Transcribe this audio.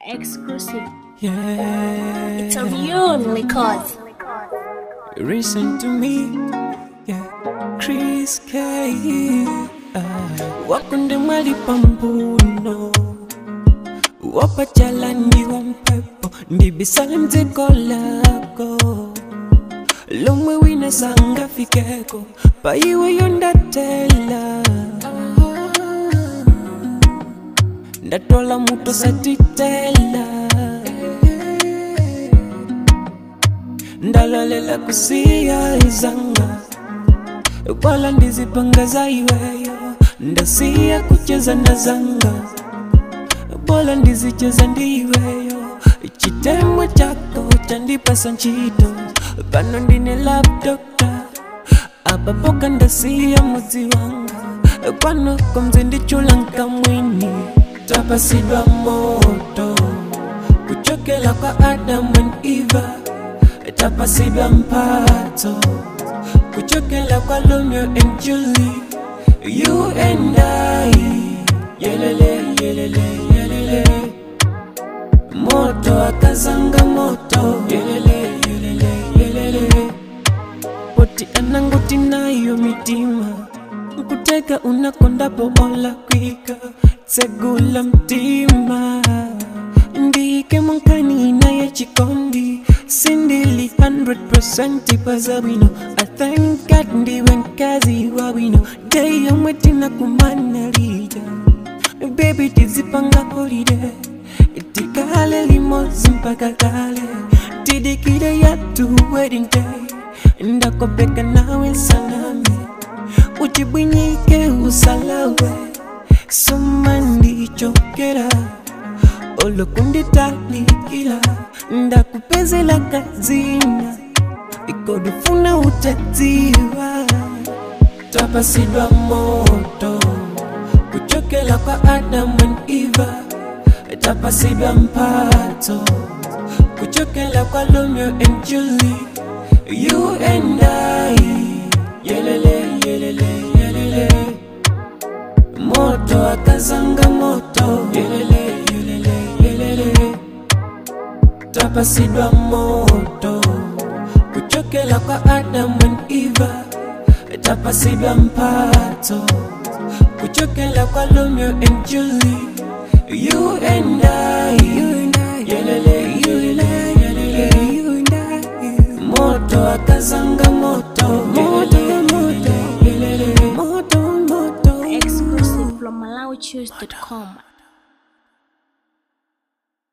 exclusive. Yeah. It's a real record. Listen to me. Yeah. Chris K. Ah. Wakunde mwali pambuno wapachalani wa mpepo ndibisale mzigo lako lomwe wina sangafikeko paiwe yondatela ndatola muto satitela ndalalela kusiya izanga kwala ndizipanga za iweyo ndasiya kucheza na zanga bola ndizicheza ndiweyo chitemwe chako chandipasa ntchito pano ndine love doctor apapoka ndasiya mudzi wanga pano komze ndichula nkamwini tapasidwa moto kuchokela kwa adam and eva tapasidwa mpato kuchokela kwa romeo and julie you and i yelele yelele yelele moto akazanga moto yelele yelele yelele poti anangoti nayo mitima nkuteka unakondapo ola kwika tsegula mtima ndike monkani naye chikondi sindili 100% pazawino i thank god ndiwe nkazi wawino dei yomwe tinakumana lija baby tizipanga holiday tikale limodzi mpaka kale tidikire yatu wedding day ndakopeka nawe sanami uchibwinyike usalawe soma ndichokera olokunditalikila ndakupezela kazina ikodufuna utadziwa tapasidwa moto kuchokela kwa adam and eva tapasidwa mpato kuchokela kwa romeo and julie you and i yelele yelele yelele moto akazanga moto yelele yelele yelele tapasidwa moto kuchokela kwa adam and eva tapasidwa mpato kuchokela kwa romeo and julie you and i